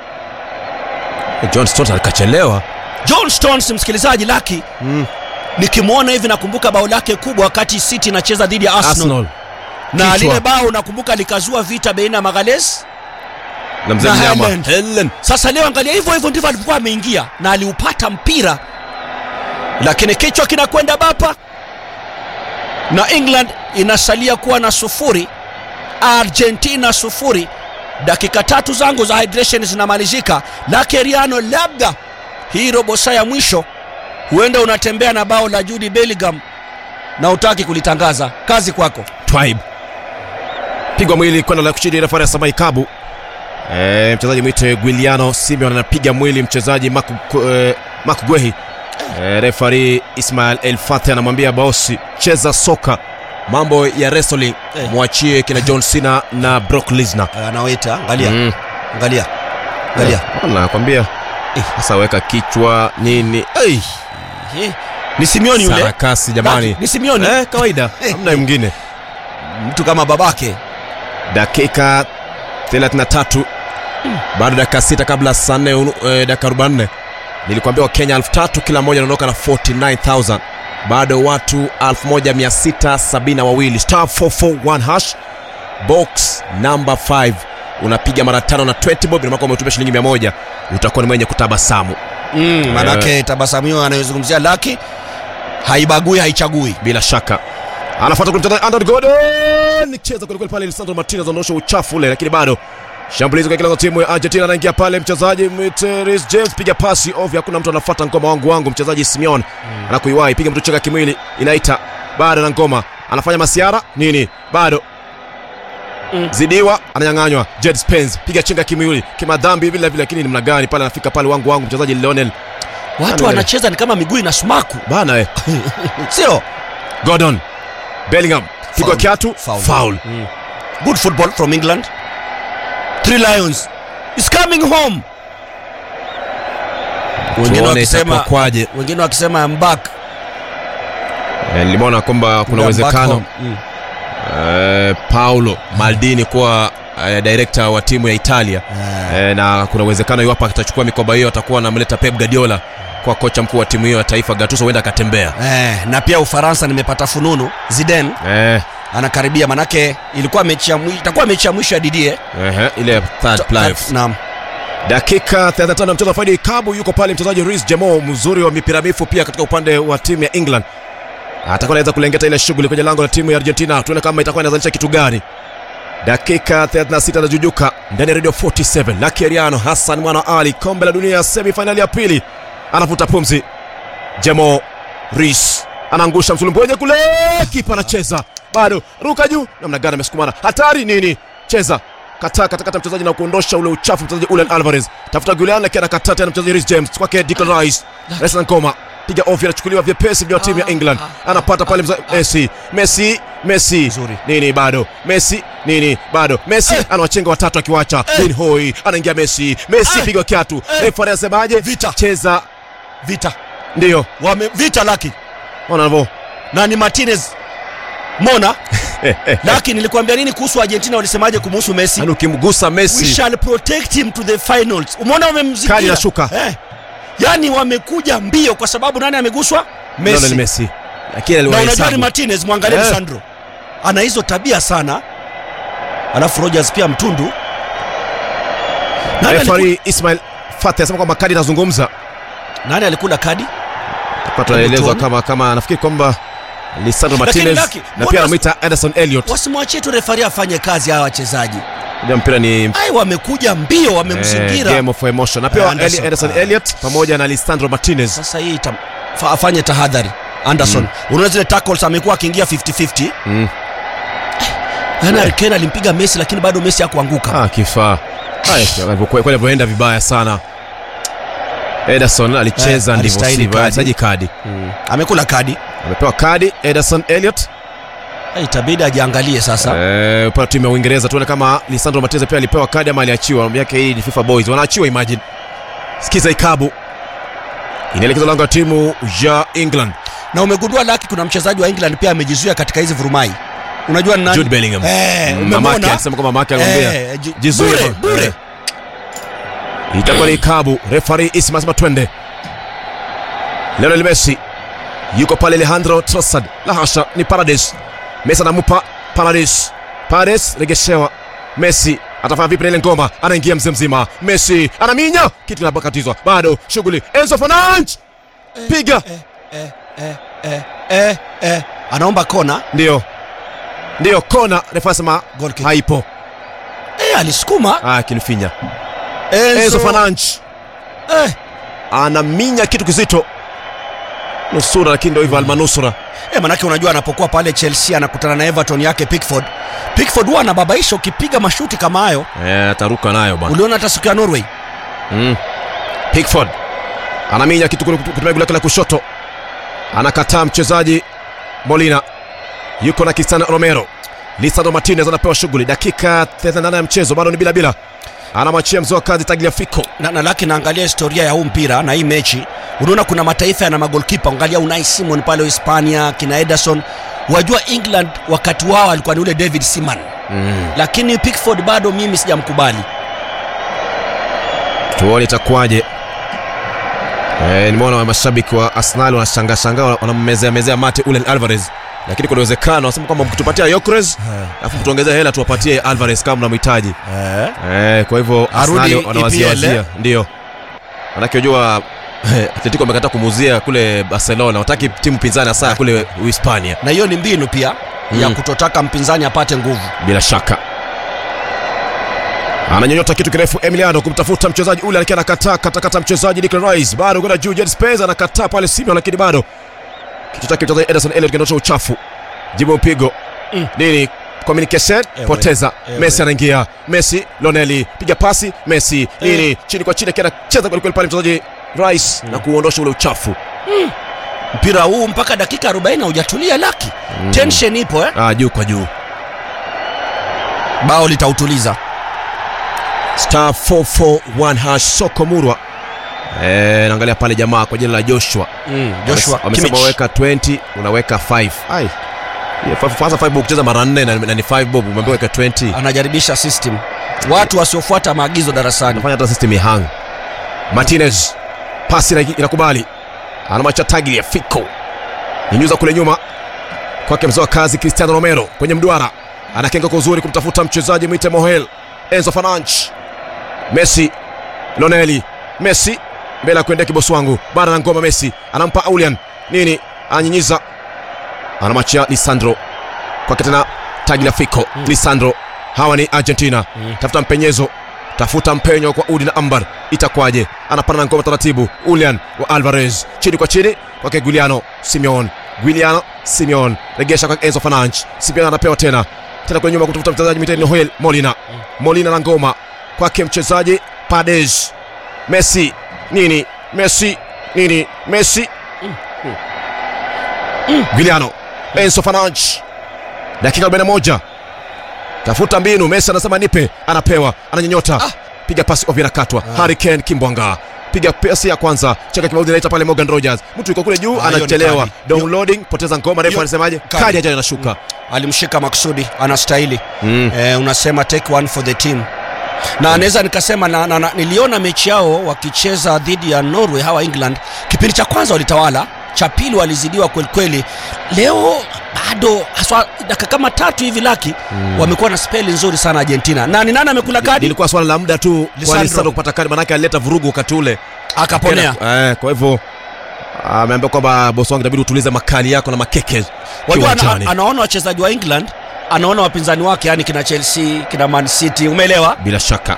john stot alikachelewa john stones msikilizaji laki mm. nikimwona hivi nakumbuka bao lake kubwa wakati city inacheza dhidi ya arsenal, arsenal na Kichwa. lile bao nakumbuka likazua vita baina ya magales na mzee Na mnyama Haaland. Helen. sasa leo angalia hivyo hivyo ndivyo alikuwa ameingia na aliupata mpira lakini kichwa kinakwenda bapa na england inasalia kuwa na sufuri argentina sufuri dakika tatu zangu za hydration zinamalizika lakeriano labda hii robo saa ya mwisho huenda unatembea na bao la judi bellingham na utaki kulitangaza kazi kwako Twaib pigwa mwili kwenda la kuchidi refari ya Samai Kabu. E, mchezaji mwite Guiliano Simeon anapiga mwili mchezaji Maku, e, Maku Gwehi. E, refari Ismail El Fateh anamwambia bosi, cheza soka, mambo ya wrestling Eh. mwachie kina John Cena na Brock Lesnar. anaweta angalia Mm. angalia angalia Eh, nakwambia sasa weka kichwa nini hey, Eh, ni simioni yule sarakasi jamani ni simioni eh, kawaida hamna mwingine mtu kama babake dakika 33 bado dakika sita kabla saa nne unu- eh, dakika 44 nilikwambia wakenya 3000 kila mmoja anaondoka na 49000 bado watu 1672 star 441 hash box number 5 unapiga mara tano na 20 bob inamaana kwamba umetumia shilingi 100 utakuwa ni mwenye kutabasamu mm, manake tabasamu hiyo anayozungumzia laki haibagui haichagui bila shaka anafuata kule mchezaji Andrew Gordon cheza kweli kweli pale Lisandro Martinez anaondosha uchafu ule lakini bado shambulizi kwa kila timu ya Argentina anaingia pale mchezaji Miteris James piga pasi ovyo hakuna mtu anafuata ngoma wangu wangu mchezaji Simeon anakuiwahi piga mtu cheka kimwili inaita bado na ngoma anafanya masiara nini bado zidiwa ananyang'anywa Jed Spence piga chenga kimwili kimadhambi vile vile lakini namna gani pale anafika pale wangu wangu mchezaji Lionel watu Nani wanacheza ni kama miguu ina sumaku bana eh sio Gordon Bellingham pigwa Foul. kiatu Foul. foul good football from england three lions is coming home wengine Tuone wakisema itakuwa kwaje. wengine wakisema I'm back Eh, nimeona kwamba kuna I'm back uwezekano home. Mm. eh, Paulo Maldini kuwa eh, director wa timu ya Italia eh, na kuna uwezekano iwapo atachukua mikoba hiyo atakuwa anamleta Pep Guardiola kwa kocha mkuu wa timu hiyo ya taifa Gattuso huenda akatembea Eh, na pia ufaransa nimepata fununu ziden eh, anakaribia manake ilikuwa mechi ya mwi- itakuwa mechi ya mwisho ya didie eh, ile third playoff naam dakika 35 mchezo wa faidi kabu yuko pale mchezaji Reece James mzuri wa mipira mifu pia katika upande wa timu ya England atakuwa anaweza kulengeta ile shughuli kwenye lango la timu ya Argentina tuone kama itakuwa inazalisha kitu gani dakika 36 anajujuka ndani ya radio 47 Lucky Ariano Hassan mwana Ali kombe la dunia semifinali ya pili anavuta pumzi Jemo Reece anaangusha msulumboje kule kipa anacheza bado ruka juu namna gani amesukumana hatari nini cheza kataa katakata mchezaji na kuondosha ule uchafu mchezaji Julian Alvarez tafuta Julian lakini anakataa tena mchezaji Reece James kwake Declan Rice Rice na ngoma piga ovyo anachukuliwa vyepesi vya timu ya England anapata pale mza- Messi Messi Messi Nzuri. nini bado Messi nini bado Messi anawachenga watatu akiwacha Lin Hoi anaingia Messi Messi pigwa kiatu refa anasemaje Vita. cheza vita ndio wame vita laki ona navyo na ni martinez mona laki nilikwambia nini kuhusu argentina walisemaje kumuhusu messi yani ukimgusa we Messi shall protect him to the finals umeona Kadi wamemzikia inashuka. eh. yaani wamekuja mbio kwa sababu nani ameguswa Lionel messi Messi lakini na unajua ni aliwahesabu martinez mwangalie Eh. Lisandro ana hizo tabia sana alafu rogers pia mtundu nani, aliku, refari Ismail Fateh anasema kwamba kadi inazungumza nani alikula kadi Kwa tunaelezwa tuone. kama kama nafikiri kwamba Lisandro Lakini Martinez Lucky, na mbona pia wasi- anamwita Anderson Elliot. wasimwachie tu refari afanye kazi hawa wachezaji Unajua mpira ni ai wamekuja mbio eh, wamemzingira game of emotion. Na pia Eh, Anderson. Eli- Anderson Ah. Elliot pamoja na Lisandro Martinez. sasa hii ita, fa, afanye tahadhari anderson mm. unaona zile tackles amekuwa akiingia 50-50 Mm. yani yeah. ken alimpiga messi lakini bado messi hakuanguka Ah, kifaa. Haya, kwa kwa ilivyoenda vibaya sana. Ederson alicheza Eh, ndivyo alistahili sivyo, kadi. alihitaji kadi. amekula kadi Amepewa kadi Ederson Elliot. Eh, itabidi ajiangalie sasa Eh, upande wa timu ya Uingereza tuone kama Lisandro Martinez pia alipewa kadi ama aliachiwa. Mambo yake hii ni FIFA Boys. Wanaachiwa imagine. Sikiza ikabu. inaelekezwa lango la timu ya England. na umegundua laki kuna mchezaji wa england pia amejizuia katika hizi vurumai unajua ni nani? Jude Bellingham. Eh, Mm, mamake umemwona? alisema kwamba mamake alimwambia Eh, ji- jizuie bure, bwana. bure. Eh. itakuwa ni kabu refari isma asema twende Lionel Messi yuko pale Alejandro Trossard la hasha ni Paredes Messi anamupa Paredes Paredes regeshewa Messi atafanya vipi na ile ngoma anaingia mzee mzima Messi anaminya kitu kinapokatizwa bado shughuli Enzo Fernandes piga eh, eh, eh, eh, eh. anaomba kona ndio ndio kona refa asema Goal kick. haipo eh, alisukuma ah kilifinya Enzo, Enzo Fernandes eh, anaminya kitu kizito nusura lakini ndio hivyo almanusura eh, manake unajua anapokuwa pale chelsea anakutana na everton yake pickford pickford huwa anababaisha ukipiga mashuti kama hayo eh ataruka nayo bwana uliona hata siku ya norway mm. Pickford anaminya kitu kule kutumia goli lake la kushoto anakataa mchezaji Molina yuko na Cristiano Romero Lisandro Martinez anapewa shughuli dakika 38 ya mchezo bado ni bila bila anamwachia mzoa kazi Tagliafico na, na laki naangalia historia ya huu mpira na hii mechi unaona kuna mataifa yana magolkipa angalia unai simon pale hispania kina ederson wajua england wakati wao alikuwa ni ule david siman mm. lakini pickford bado mimi sijamkubali tuone itakuwaje Eh, nimeona mashabiki wa Arsenal wanashangaa shangaa wanammezea mezea mate ule Alvarez lakini kuna uwezekano wanasema kwamba mkitupatia Yokres alafu mtuongezee hela tuwapatie Alvarez kama mnamhitaji eh, kwa hivyo Arudi Arsenal wanawazia EPL, wazia ndio manake unajua Atletico amekataa kumuuzia kule Barcelona wataki timu pinzani hasa kule Uhispania na hiyo ni mbinu pia ya Mm. kutotaka mpinzani apate nguvu bila shaka ananyonyota kitu kirefu Emiliano kumtafuta mchezaji ule lakini anakataa katakata mchezaji Declan Rice bado kwenda juu Jed Spence anakataa pale Simeon lakini bado kichwa chake mchezaji Ederson Elliot kinatosha uchafu jibu mpigo Mm. nini communication Ewe, poteza ewe. Messi anaingia Messi Loneli piga pasi Messi nini chini kwa chini akienda cheza kweli kweli pale mchezaji Rice na kuondosha ule uchafu mpira huu mpaka dakika 40 haujatulia laki tension ipo eh? ah, juu kwa juu bao litautuliza star 441 hash soko murwa Eh, naangalia pale jamaa kwa jina la Joshua mm. joshua wamesema Kimmich. weka 20 unaweka 5 ai Yeah, five- kwanza 5 bob kucheza mara nne na, na ni 5 bob umeambiwa weka 20 anajaribisha system watu wasiofuata maagizo darasani anafanya hata system ihang Martinez pasi ina- inakubali anamacha tagli Fico nyunyuza kule nyuma kwake mzoa kazi Cristiano Romero kwenye mduara anakenga kwa uzuri kumtafuta mchezaji mwite Mohel Enzo Fernandes Messi Loneli Messi mbele ya kuendea kibosi wangu bara na ngoma Messi anampa Aulian nini ananyinyiza anamwachia Lisandro kwake tena Tagliafico mm. Lisandro hawa ni Argentina mm. tafuta mpenyezo tafuta mpenyo kwa Udi na Ambar itakwaje anapanda na ngoma taratibu Ulian wa Alvarez chini kwa chini kwake Guiliano Simeon Guiliano Simeon regesha kwa Enzo Fernandes Simeon anapewa tena tena kwenye nyuma kutafuta mchezaji miteni Noel Molina Molina na ngoma kwake mchezaji Paredes Messi nini Messi nini Messi Guiliano Enzo Fernandes dakika 41 tafuta mbinu Messi anasema nipe anapewa ananyonyota Ah. piga pasi ovyo inakatwa Harry Kane Kimbwanga piga pasi ya kwanza cheka kimaudi inaita pale Morgan Rogers mtu yuko kule juu Ah, hiyo ni anachelewa kadi. downloading poteza ngoma refu Hiyo- anasemaje kadi. kadi ajayo inashuka alimshika maksudi anastahili mm. eh, unasema take one for the team na naweza nikasema na, na, na, niliona mechi yao wakicheza dhidi ya norway hawa england kipindi cha kwanza walitawala cha pili walizidiwa kwelikweli leo bado haswa dakika kama tatu hivi laki mm. wamekuwa na speli nzuri sana argentina na ni nani amekula kadi ilikuwa swala la muda tu kwa Lisandro. Lisandro kupata kadi manake alileta vurugu wakati ule akaponea eh, kwa hivyo ameambia kwamba bosi wangu inabidi utulize makali yako na makeke wajua ana, kiwanjani anaona wachezaji wa england anaona wapinzani wake yani kina chelsea kina man city umeelewa bila shaka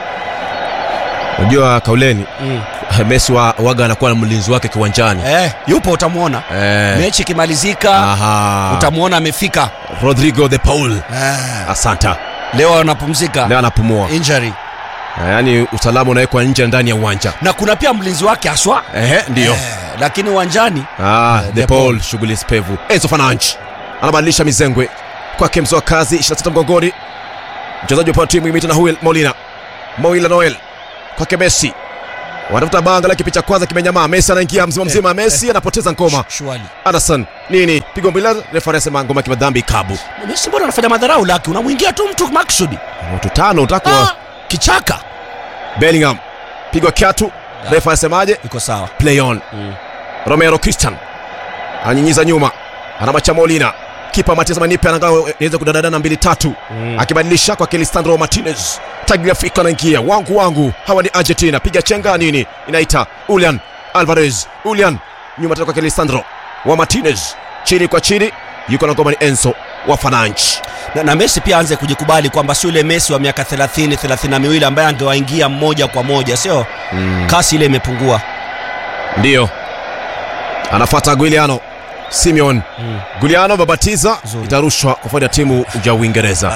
unajua kauleni mm. Messi wa waga anakuwa na mlinzi wake kiwanjani eh, yupo utamwona eh, mechi ikimalizika aha. utamwona amefika Rodrigo de Paul eh. asanta leo anapumzika leo anapumua injury Eh, yaani usalama unawekwa nje na ndani ya uwanja na kuna pia mlinzi wake haswa ehe ndio eh, lakini uwanjani ah, Eh, de De Paul Paul. shughuli spevu Enzo Fernandes anabadilisha mizengwe kwake mzoa kazi 26 mgongoni mchezaji wa timu imita na Huel Molina Moila Noel kwake Messi watafuta banga la kipi cha kwanza kimenyamaa messi anaingia mzima mzima messi anapoteza ngoma shwali anderson nini pigo mbila refa anasema ngoma kimadhambi kabu Messi mbona anafanya madharau laki unamwingia tu mtu maksudi watu tano utakwa ah, kichaka bellingham pigwa kiatu refa anasemaje iko sawa play on Mm. romero christian ananyinyiza nyuma anamacha molina kipa matias manipe anagawa iweze kudadadana mbili tatu Mm. akibadilisha kwa Lisandro Martinez Tagliafico anaingia wangu wangu hawa ni Argentina piga chenga nini inaita Julian Alvarez Julian nyuma tena kwa Lisandro wa Martinez chini kwa chini yuko na ngoma ni Enzo wa Fananchi na, na Messi pia aanze kujikubali kwamba sio ile Messi wa miaka 30 32 ambaye angewaingia moja kwa moja sio mm. kasi ile imepungua ndiyo anafuata Guiliano Simeon Mm. Guiliano babatiza Zuri. itarushwa kwa faida ya timu ya Uingereza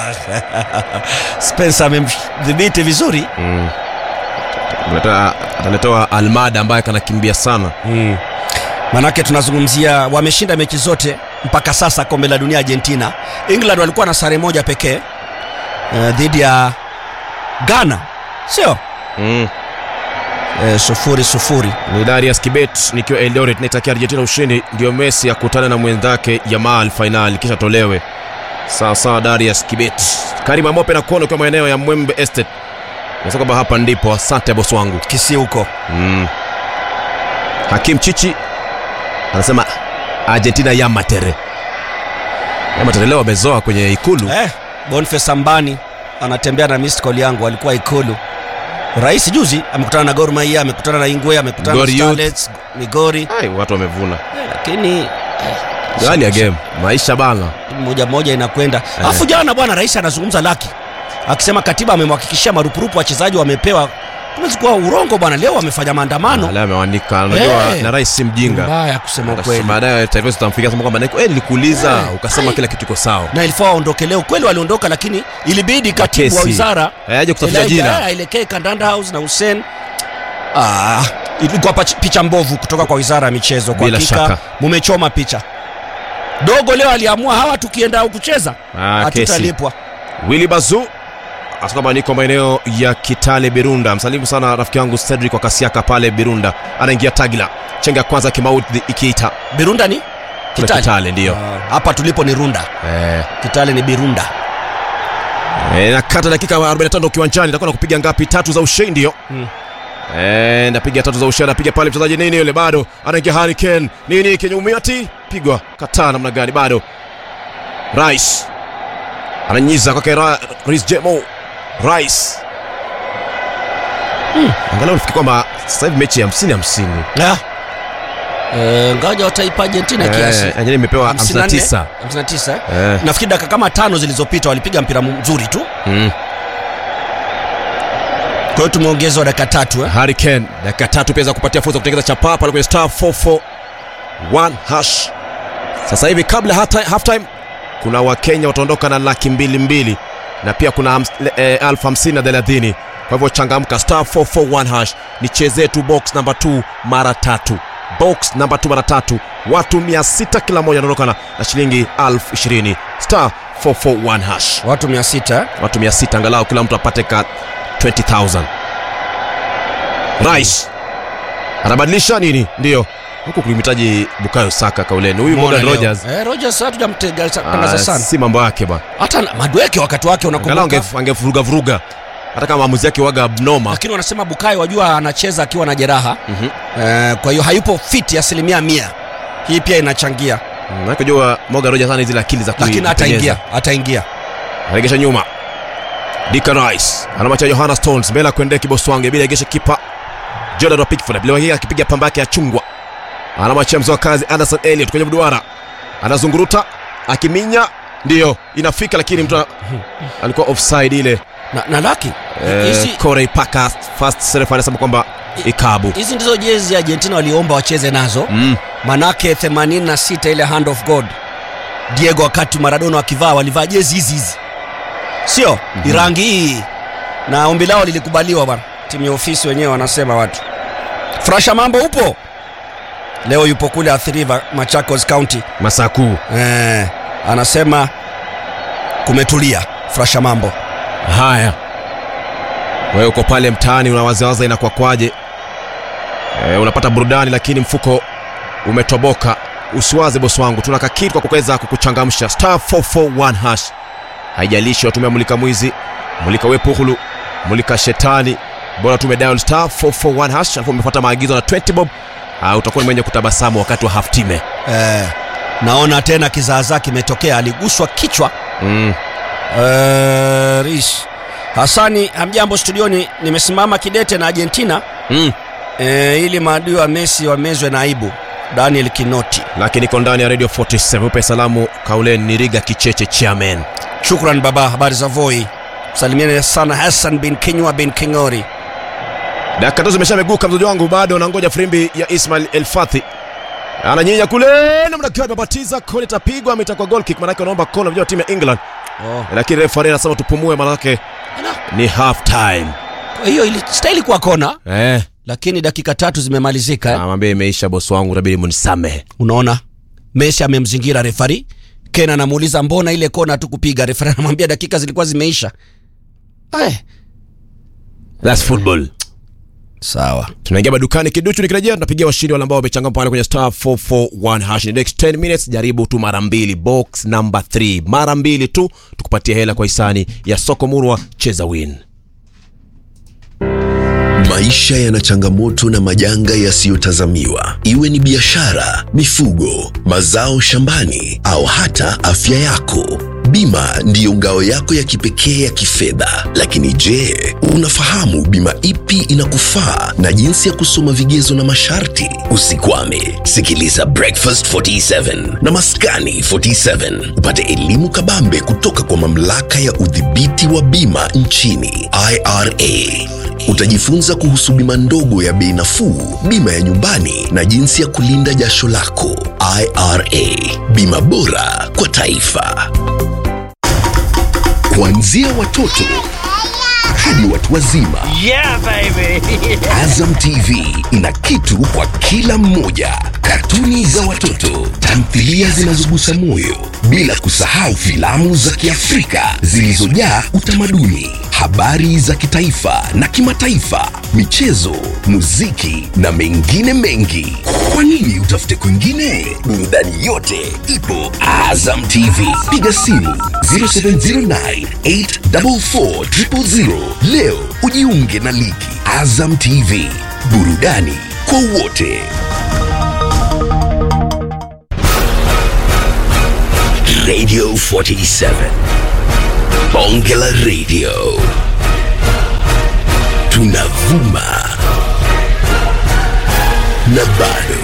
Spencer amemdhibiti vizuri mm. ataletewa Almada ambaye kanakimbia sana mm. manake tunazungumzia wameshinda mechi zote mpaka sasa kombe la dunia Argentina England walikuwa na sare moja pekee uh, dhidi ya Ghana sio mm. uh, sufuri sufuri ni Darius Kibet nikiwa Eldoret naitakia Argentina ushindi, ndio Messi akutane na mwenzake Yamal fainali kisha tolewe. Sawa sawa, Darius Kibet. Karim Amope na kuona kwa maeneo ya Mwembe Estate. Nasema kwamba hapa ndipo, asante bosi wangu. kisi huko Mm. Hakim Chichi anasema Argentina ya matere. Ya matere leo wamezoa kwenye ikulu. eh, Boniface Ambani anatembea na missed call yangu alikuwa ikulu rais juzi amekutana na Gor Mahia amekutana na Ingwe amekutana na Gor Youth. Starlets Migori Ai, watu wamevuna. eh, lakini Hali ya game, maisha bana. moja moja inakwenda alafu jana bwana rais anazungumza laki akisema katiba amemhakikishia marupurupu wachezaji wamepewa Huwezi kuwa urongo bwana leo wamefanya maandamano Leo amewaandika, unajua Eh. na rais si mjinga. mbaya kusema Basi kweli Baadaye taifa tutamfikia sema kwamba "Niko- eh, nilikuuliza Eh. ukasema Ai. kila kitu kiko sawa. na ilifaa waondoke leo kweli waliondoka lakini ilibidi katibu wa Kesi. wizara Eh, aje kusafisha Elijah, jina. eh, aelekee Kandanda House na Hussein ah, ilikuwa pach- picha mbovu kutoka kwa wizara ya michezo kwa Bila hakika shaka. mumechoma picha dogo leo aliamua hawa tukienda kucheza Ah, kesi. hatutalipwa Willy Bazu asema kwamba niko maeneo ya Kitale Birunda. Msalimu sana rafiki yangu Cedric wa Kasiaka pale Birunda. Anaingia Tagila. Chenga ya kwanza kimaudhi ikiita. Birunda ni Kule Kitale ndio. Ah, hapa tulipo ni Runda Eh, Kitale ni Birunda eh, nakata dakika 45 kiwanjani itakuwa na kupiga ngapi? Tatu za ushindi hiyo. Mm. Eh, napiga tatu za ushindi, anapiga pale mchezaji nini yule bado anaingia Harry Kane. Nini kinyumiati? Pigwa kataa namna gani bado. Rice ananyiza kwake Ra- Reece Jemo. Rice angalau nafikiri kwamba sasa hivi mechi ya 50 50 Ah. Eh, ngaja wataipa Argentina kiasi Eh, Argentina imepewa 59 59 eh? Eh, nafikiri dakika kama tano zilizopita walipiga mpira mzuri tu mm. kwa hiyo tumeongezwa dakika tatu eh? Harry Kane dakika tatu pia za kupatia fursa kutengeza chapa pale kwenye star 441 hash. Sasa hivi kabla hata half time kuna Wakenya wataondoka na laki mbili mbili na pia kuna hams- le- eh, elfu hamsini na thelathini. Kwa hivyo changamka, star 441 hash, nichezee tu box namba 2 mara tatu, box namba 2 mara tatu. Watu 600 kila mmoja wanaondoka na, na shilingi elfu ishirini star 441 hash watu mia sita eh? watu 600 angalau kila mtu apate ka 20000 Rice anabadilisha nini? Ndio huku kulimhitaji Bukayo Saka kauleni, huyu Umeona Morgan leo. Rogers eh, Rogers hatujamtega ah, tangaza sana si mambo yake bwana, hata na- Madueke wakati wake angalau unakumbuka ange- angevuruga vuruga, hata kama maamuzi yake waga abnormal. lakini wanasema Bukayo wajua anacheza akiwa na jeraha Mhm. eh, kwa hiyo hayupo fiti asilimia mia hii pia inachangia Mm, maana jua Morgan Rogers ana zile akili za lakini kuitengeneza. ataingia ataingia Anaregesha nyuma. Declan Rice anamwacha Johanna Stones mbele ya kuendea kiboswange bila egesha kipa Jordan Pickford bila hakika akipiga pamba yake ya chungwa. Anamwachia mzoa kazi Anderson Elliot kwenye mduara. Anazunguruta akiminya ndio inafika lakini mtu ana- alikuwa offside ile. na, na laki Eh, hizi Corey Parker first referee anasema kwamba ikabu. hizi ndizo jezi Argentina waliomba wacheze nazo Mm. manake 86 ile hand of god Diego wakati Maradona wakivaa walivaa jezi hizi hizi sio mm-hmm. rangi hii na ombi lao lilikubaliwa bwana timu ya ofisi wenyewe wanasema watu frasha mambo upo leo yupo kule Athi River Machakos County Masaku. eh, anasema kumetulia frasha mambo Haya. Wewe uko pale mtaani unawazawaza inakuwa kwaje? e, unapata burudani lakini mfuko umetoboka usiwaze bosi wangu tuna kakiti kwa kuweza kukuchangamsha star 441 hash haijalishi watumia mulika mwizi mulika wepuhulu mulika shetani bora tume dial star 441 hash alafu umefuata maagizo na 20 bob uh, utakuwa ni mwenye kutabasamu wakati wa half time eh, naona tena kizaazaa kimetokea aliguswa kichwa mm. eh, rish hasani hamjambo studioni nimesimama kidete na argentina mm. eh, ili maadui wa messi wamezwe na aibu daniel kinoti lakini iko ndani ya radio 47 upe salamu kaulen niriga kicheche chairman shukran baba habari za voi salimiane sana hassan bin kinywa bin kingori dakika tatu zimeshameguka mzoji wangu bado nangoja firimbi ya ismail elfathi ananyinya kule namna kiwa amebatiza kole tapigwa ametakwa goal kick manake wanaomba kona vijana wa timu ya england oh. lakini refari anasema tupumue manake ni half time Kwa hiyo ili- stahili kuwa kona eh lakini dakika tatu zimemalizika eh. amwambia imeisha bosi wangu tabidi munisamehe unaona messi amemzingira refari ken anamuuliza mbona ile kona tu kupiga refari anamwambia dakika zilikuwa zimeisha Ay, That's football sawa tunaingia madukani kiduchu nikirejea tunapigia washindi wale ambao wamechangama pale kwenye star 441 hash In the next 10 minutes jaribu tu mara mbili box number 3 mara mbili tu tukupatie hela kwa hisani ya soko murwa cheza win Maisha yana changamoto na majanga yasiyotazamiwa, iwe ni biashara, mifugo, mazao shambani au hata afya yako. Bima ndiyo ngao yako ya kipekee ya kifedha. Lakini je, unafahamu bima ipi inakufaa na jinsi ya kusoma vigezo na masharti? Usikwame, sikiliza Breakfast 47 na Maskani 47 upate elimu kabambe kutoka kwa mamlaka ya udhibiti wa bima nchini IRA. Utajifunza kuhusu bima ndogo ya bei nafuu, bima ya nyumbani na jinsi ya kulinda jasho lako. IRA, bima bora kwa taifa. Kuanzia watoto hadi watu wazima. Yeah, baby. Azam TV ina kitu kwa kila mmoja. Katuni za watoto, tamthilia zinazogusa moyo, bila kusahau filamu za Kiafrika zilizojaa utamaduni, habari za kitaifa na kimataifa, michezo, muziki na mengine mengi. Kwa nini utafute kwingine? Burudani yote ipo Azam TV. Piga simu 0709 844 000. Leo ujiunge na ligi Azam TV, burudani kwa wote. Radio 47 Bonge la Radio, tunavuma na bado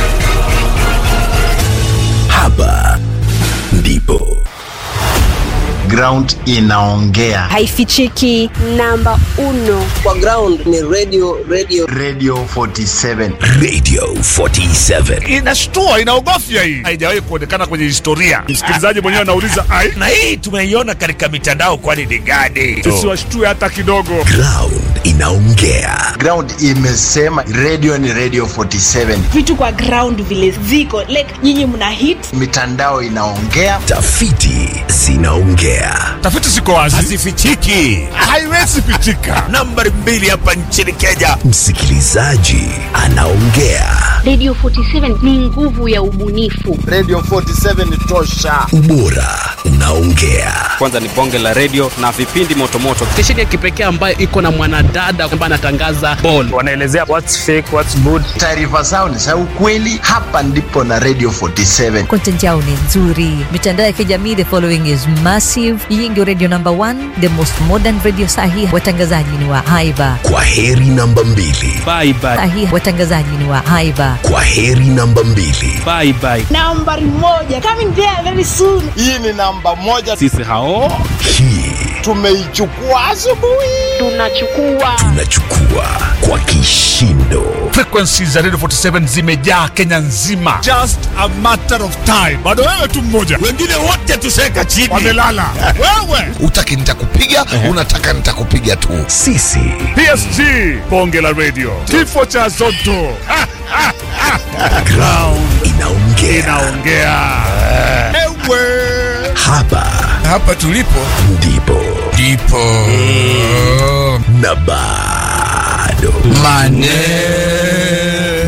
hapa ndipo ground inaongea haifichiki namba uno kwa ground ni radio radio radio 47 Radio 47 inashtua inaogofya hii haijawahi kuonekana kwenye historia msikilizaji mwenyewe anauliza ai na hii tumeiona katika mitandao kwani ni gani tusiwashtue hata kidogo Ground inaongea ground imesema radio ni radio 47 vitu kwa ground vile ziko like nyinyi mna hit mitandao inaongea tafiti zinaongea tafiti ziko wazi hazifichiki haiwezi pitika nambari mbili hapa nchini kenya msikilizaji anaongea Radio 47 ni nguvu ya ubunifu. radio 47 ni tosha ubora unaongea kwanza ni bonge la redio na vipindi motomoto stesheni ya kipekee ambayo iko na mwanadada ambaye anatangaza ball wanaelezea what's fake what's good taarifa zao ni za ukweli hapa ndipo na radio 47 content yao ni nzuri mitandao ya kijamii the following is massive hii ndio radio number one the most modern radio sahi watangazaji ni wa haiba kwa heri namba mbili bye bye sahi watangazaji ni wa haiba kwa heri namba mbili bye bye nambari moja coming there very soon hii ni namba moja sisi hao hii tumeichukua asubuhi Tunachukua tunachukua kwa kishindo frequency za radio 47 zimejaa kenya nzima just a matter of time bado wewe tu mmoja wengine wote tuseka chini wamelala wewe utaki nitakupiga unataka nitakupiga tu sisi psg bonge la radio kifo cha zoto Ha, ha, ha. ground inaongea inaongea ewe hapa hapa tulipo ndipo ndipo na bado maneno